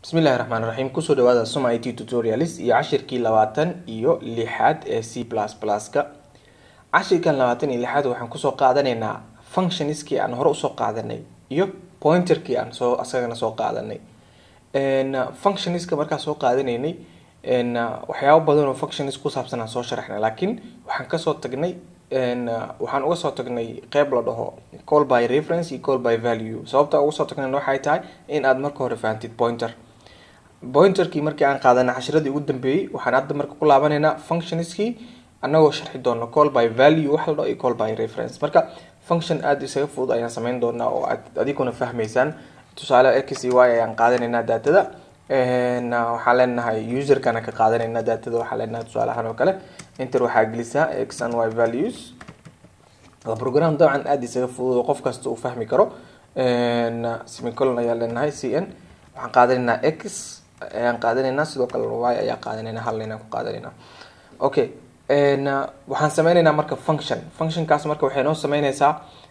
bismillahi raxmaan raxiim kusoo dhawaada suma it tutorials iyo cashirkii labaatan iyo lixaad ee c plus pluska cashirkan labaatan iyo lixaad waxaan kusoo qaadanaynaa functionskii aan hore usoo qaadanay iyo pointerkii aan soo asagana soo qaadanay functionska markaa soo qaadanaynay waxyaabo badan oo functions ku saabsan aan soo sharaxnay laakiin waxaan kasoo tagnay waxaan uga soo tagnay qeyb la dhaho call by reference iyo call by value sababta uga soo tagnayna waxay tahay in aad marka hore fahantid pointer pointerkii markii aan qaadanay cashiradii ugu dambeeyey waxaan hadda marka ku laabanaynaa functionskii anagoo sharxi doono call by value wax la dhaho iyo call by reference marka function aada isaga fudud ayaan sameyn doonaa oo aad adiguna fahmaysaan tusaale x y ayaan qaadanaynaa daatada waxaan leenahay userkana ka qaadanayna daatada waxaan leenahay tusaale ahaan oo kale inter waxaa gelisaa x and y values waa program dabcan aada isaga fudud oo qof kasta uu fahmi karo semicolon ayaa leenahay c n waxaan qaadanaynaa x ayaan qaadanaynaa sidoo kale y ayaa qaadanaynaa hal inaan ku qaadanaynaa okay waxaan sameyneynaa marka function functionkaas marka waxay noo sameyneysaa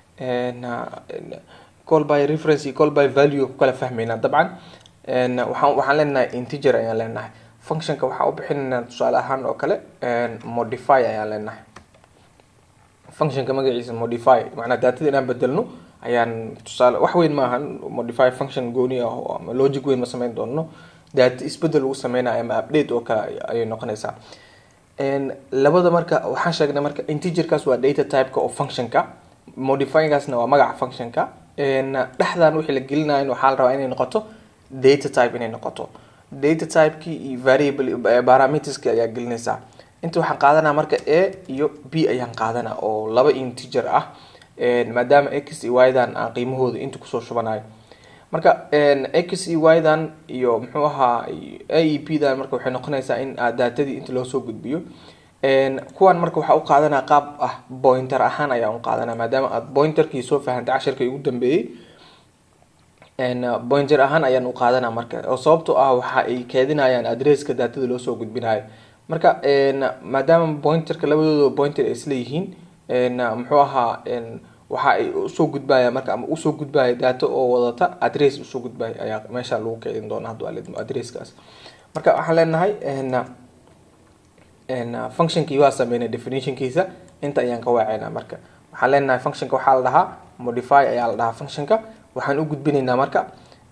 call by reference iyo call by value ku kala fahmeynaa dabcan waxaan waxaan leenahay integer ayaan leenahay functionka waxaa u bixinaynaa tusaale ahaan oo kale modify ayaan leenahay functionka magaciisa modify macnaa daatada inaan bedelno ayaan tusaale wax weyn maaha modify function gooni ah ama logic weyn ma sameyn doono daata isbedel lagu sameynayo ama update oo kale ayay noqonaysaa labada marka waxaan sheegnay marka integerkaas waa data typeka oo functionka modifygaasna waa magaca functionka dhexdan wixii la gelinayo waxaa la rabaa inay noqoto data type inay noqoto data typekii iyo variable parameterski ayaa gelinaysaa inta waxaan qaadanaa marka a iyo b ayaan qaadanaa oo laba integer ah maadaama x iyo y dan aan qiimahooda inta kusoo shubanayo marka x iyo y dan iyo muxuu ahaa a e p dan marka waxay noqonaysaa in daatadii inta loo soo gudbiyo kuwan marka waxaa u qaadanaa qaab ah pointer ahaan ayaan u qaadanaa maadaama aad pointerkii soo fahantay cashirkii ugu dambeeyey pointer ahaan ayaan u qaadanaa marka oo sababtoo ah waxa ay keedinayaan adresska daatada loo soo gudbinayo marka maadaama pointerka labadooda pointer ay isla yihiin muxuu ahaa waxa ay usoo gudbaya marka ama usoo gudbaya daato oo wadata adress usoo gudbaya ayaa meesha lagu keedin doona haddu alidmo adresskaas marka waxaan leenahay functionkii waa sameynay definitionkiisa inta ayaan ka waaceynaa marka waxaan leenahay functionka waxaa la dhahaa modify ayaa la dhahaa functionka waxaan u gudbinaynaa marka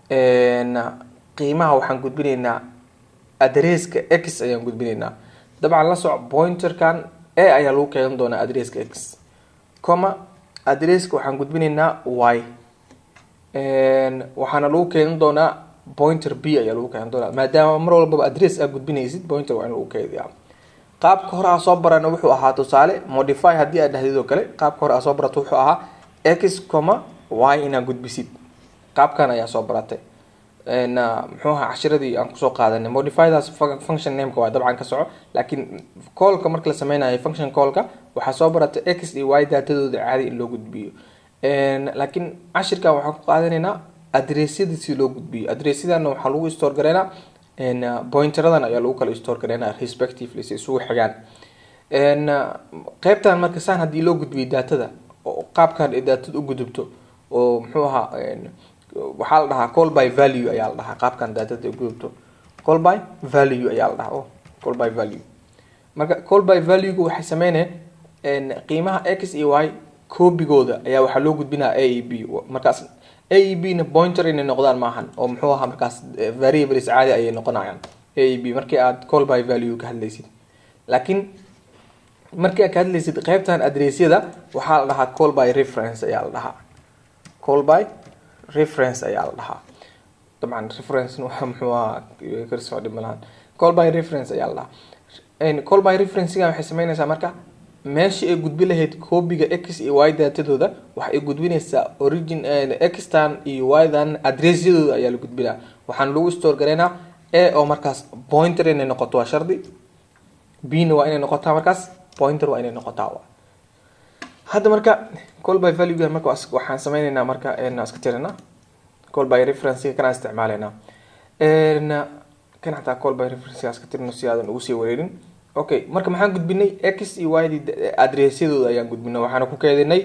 qiimaha waxaan gudbinaynaa adresska x ayaan gudbinaynaa dabcan la soco pointerkan a ayaa lagu keedan doonaa adresska x comma adresska waxaan gudbinaynaa y waxaana lagu keedan doonaa pointer b ayaa lagu keedan doonaa maadaama mar walbaba adress aa gudbinaysid pointer waa in lagu keediyaa qaabka hore aa soo barana wuxuu ahaa tusaale modify haddii aad dhahdid oo kale qaabka hore aa soo barato wuxuu ahaa x comma y inaad gudbisid qaabkan ayaa soo baratay muxuu ahaa cashiradii aan kusoo qaadanay modifydaas function nameka waa dabcan ka soco laakiin callka marka la sameynayo function callka waxaa soo baratay x iyo y daatadooda caadi in loo gudbiyo laakiin cashirkan waxaan ku qaadanaynaa adressyada si loo gudbiyo adressyadana waxaa lagu store gareynaa pointeradan ayaa lagu kala store gareynaa respectively si isugu xigaan qeybtan marka saan haddii loo gudbiyo daatada oo qaabkan ay daatada u gudubto oo muxuu ahaa waxaa la dhahaa call by value ayaa la dhahaa qaabkan daatada ay gudubto call by value ayaa la dhahaa call by value marka call by valuega waxay sameyneen qiimaha x iyo y koobigooda ayaa waxaa loo gudbinaya a e b markaas a e b na pointer inay noqdaan maahan oo muxuu ahaa markaas variables caadi ayay noqonayaan a e b markii aad call by value ka hadlaysid laakiin markii aad ka hadlaysid qeybtan adressyada waxaa la dhahaa call by reference ayaa la dhahaa call by reference ayaa la dhahaa dabcan reference muxuu ahaa karsoo dhimalahan call by reference ayaa la dhahaa call by referencega waxay sameynaysaa marka meeshii ay gudbi lahayd koobiga x iyo y daatadooda waxay gudbinaysaa origin xtan iyo ydan adressyadooda ayaa la gudbinaa waxaan lagu store gareynaa a oo markaas pointer inay noqoto waa shardi b na waa inay noqotaa markaas pointer waa inay noqotaa hadda marka call by value marka waxaan sameyneynaa marka iska tirina call by reference kana isticmaaleynaa kan xataa call by reference iska tirino si aadan ugu sii wareerin okay marka maxaan gudbinay x iyo y d adressyadooda ayaan gudbinay waxaana ku keedinay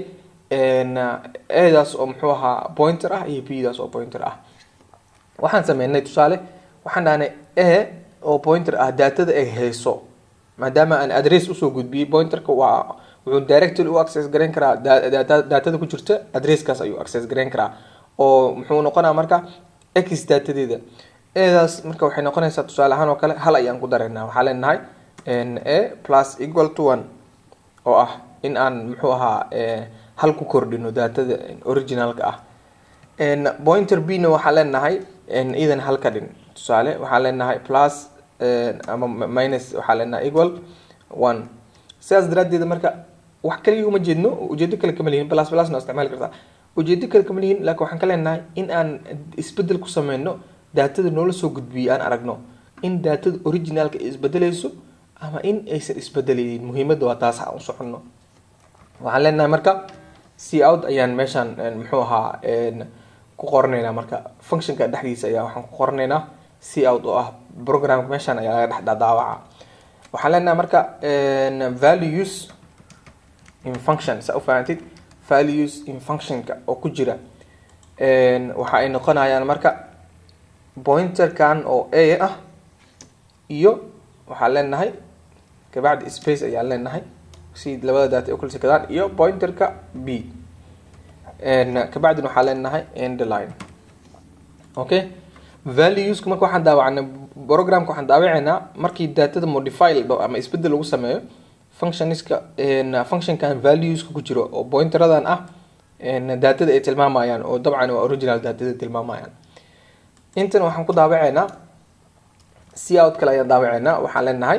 edaas oo muxuu ahaa pointer ah iyo b daas oo pointer ah waxaan sameynay tusaale waxaan dhahnay a oo pointer ah daatada ay hayso maadaama aan address usoo gudbiyey pointerka waa wuxuu directly u access garayn karaa daatada ku jirta addresskaas ayuu access garayn karaa oo muxuu noqonaa marka x daatadeeda edaas marka waxay noqonaysaa tusaale ahaan oo kale hal ayaan ku dareynaa waxaa leenahay a plus equal to one oo ah in aan muxuu ahaa hal ku kordhino daatada originalka ah pointer b na waxaa leenahay idan hal ka dhin tusaale waxaa leenahay plus ama minus waxaa leenahay equal one sidaas daraaddeed marka wax kaliya uma jeedno ujeedo kale kama lihin plus plus na isticmaali kartaa ujeedo kale kama lihin laakiin waxaan ka leenahay in aan isbedel ku sameyno daatada noola soo gudbiyey aan aragno in daatada originalka ay isbedelayso ama in aysan isbedelaynin muhiimadda waa taas aan u soconno waxaan leenahay marka c out ayaan meeshaan muxuu ahaa ku qoranaynaa marka functionka dhexdiisa ayaa waxaan ku qoranaynaa c out oo ah programka meeshaan ayaa laga dhex daawaca waxaan leenahay marka values in function saa ufahamtid values in functionka oo ku jira waxa ay noqonayaan marka pointerkan oo a ah iyo waxaan leenahay kabacdi space ayaan leenahay si labada daata u kala sikadaan iyo pointerka b kabacdina waxaa leenahay endline okay valueska marka waxaan daawacnay programka waxaan daawaceynaa markii daatada modify la dhaho ama isbedel lagu sameeyo functionska functionkan valueska ku jiro oo pointeradan ah daatada ay tilmaamayaan oo dabcan waa original daatada tilmaamayaan intan waxaan ku daawaceynaa c out kale ayaan daawaceynaa waxaan leenahay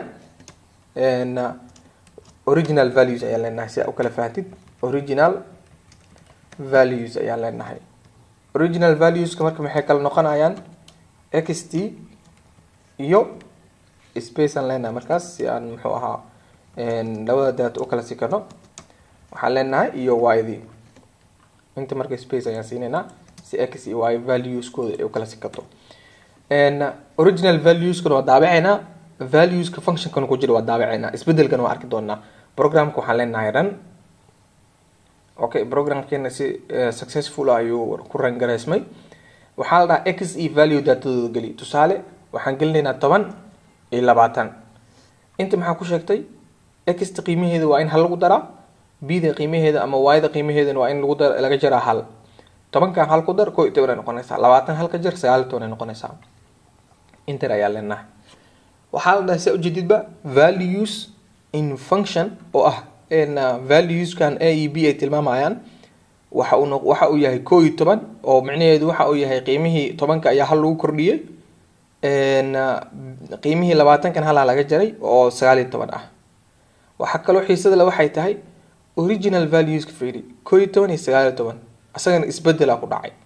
original values ayaan leenahay si aa u kala fahamtid original values ayaan leenahay original valueska marka maxay kala noqonayaan x t iyo space aan leenahay markaas si aan muxuu ahaa labada daata u kala sikano waxaan leenahay iyo y d inta marka space ayaan siinaynaa si x iyo y valueskooda ay u kala sikato original valueskana waa daabaceynaa valueska functionkana ku jira waa daabaceynaa isbedelkana waa arki doonaa programka waxaan leenahay run okay programkeena si successful ayuu ku rangaraysmay waxaa la dhahaa x e value daatadooda geli tusaale waxaan gelinaynaa toban iyo labaatan inta maxaa ku sheegtay xta qiimaheeda waa in hal lagu daraa bda qiimaheeda ama yda qiimaheedana waa in lagu dar laga jaraa hal tobankan hal ku dar ko iyo toban ay noqonaysaa labaatan halka jar sagaal iyo toban ay noqonaysaa inter ayaa leenahay waxaa la dhahay saa ujeedidba values in function oo ah valueskan a e b ay tilmaamayaan waxa uu waxa uu yahay koo iyo toban oo micnaheedu waxa uu yahay qiimihii tobanka ayaa hal lagu kordhiyey qiimihii labaatankan halaa laga jaray oo sagaal iyo toban ah waxaa kaloo xiisada le waxay tahay original valueska fiiri koo iyo toban iyo sagaal iyo toban isagana isbedela ku dhacay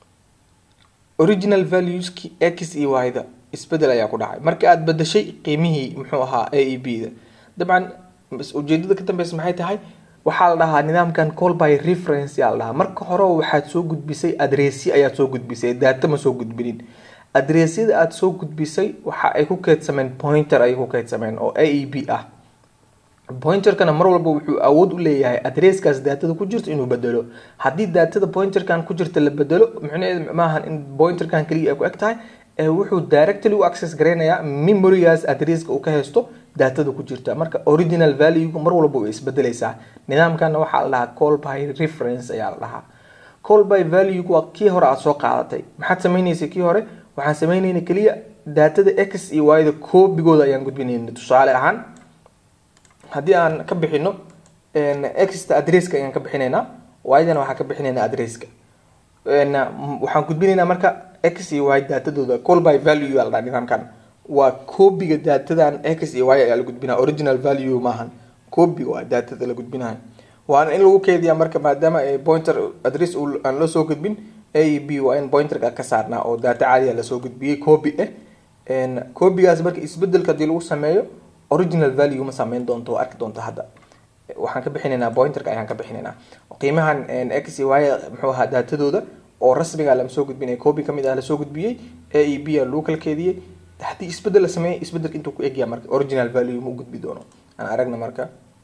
original valueski x iyo y-da isbedel ayaa ku dhacay marka aada bedashay qiimihii muxuu ahaa a e b da dabcan ujeedada ka dambeysa maxay tahay waxaa la dhahaa nidaamkan call by reference yaa la dhahaa marka hore waxaad soo gudbisay adressi ayaad soo gudbisay daata ma soo gudbinin adressyada aada soo gudbisay waxa ay ku keydsameen pointer ayay ku keydsameen oo a e b ah pointerkana mar walba wuxuu awood u leeyahay adresskaas daatada ku jirto inuu bedelo haddii daatada pointerkan ku jirta la bedelo micnaheedu maahan in pointerkan keliya ay ku eg tahay wuxuu directly u access gareynayaa memorygaas adresska uu ka haysto daatada ku jirta marka original valuega mar walba way isbedeleysaa nidaamkana waxaa la dhahaa call by reference ayaa la dhahaa call by valuega waa kii hore aada soo qaadatay maxaad sameyneysa kii hore waxaan sameyneyna keliya daatada x iyo y-da koobigooda ayaan gudbinayna tusaale ahaan haddii aan ka bixino xta adresska ayaan ka bixinaynaa y-dana waxaan ka bixinaynaa adresska waxaan gudbinaynaa marka x iyo y daatadooda call by value yaa la dhaha nidaamkan waa koobiga daatadan x iyo y ayaa la gudbinaya original value maahan koobiga waa daatada la gudbinayo waana in lagu keydiyaa marka maadaama pointer adress aan loo soo gudbin a e b waa in pointerka ka saarnaa oo daata caadiya lasoo gudbiyey coobi ah coobigaas marka isbedelka hadii lagu sameeyo original value ma sameyn doonto arki doonto hadda waxaan ka bixinaynaa pointerka ayaan ka bixinaynaa qiimahan x y muxuu ahaa daatadooda oo rasmiga lama soo gudbinaya copy kamid ah lasoo gudbiyey a e b a lagu kala keediyey haddii isbedel la sameeyey isbedelka intuu ku egyaa marka original value ma u gudbi doono aan aragna marka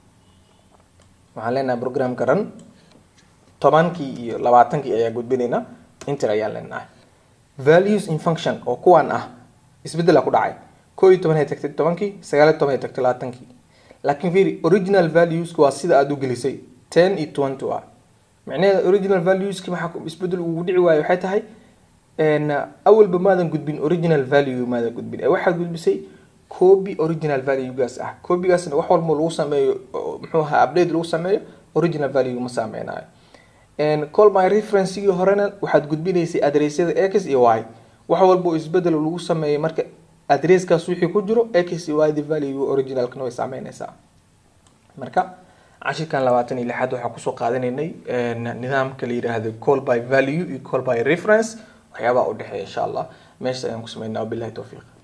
waxaan leenahay programka ran tobankii iyo labaatankii ayaa gudbinaynaa inter ayaan leenahay values in function oo kuwan ah isbedela ku dhacay koo iyo toban ay tagtay tobankii sagaal iyo toban ay tagtay labaatankii laakiin fiiri original valueska waa sida aada u gelisay ten iyo twenty ah macnaheeda original valueski maxaa isbedel ugu dhici waayo waxay tahay awalba maadan gudbin original value maadan gudbin ee waxaad gudbisay copy original valuegaas ah copygaasna wax walba lagu sameeyo muxuu ahaa update lagu sameeyo original value ma saameynayo call my referencegii horena waxaad gudbinaysay adressyada x iyo y wax walba isbedel lagu sameeyay marka adresskaas wixii ku jiro x iyo y the value originalkana way saameynaysaa marka cashirkan labaatan iyo lixaad waxaa kusoo qaadanaynay nidaamka la yidhaahdo call by value iyo call by reference waxyaabaha udhexeeya insha allah meesha ayaan ku sameynaa wabilahi towfiiq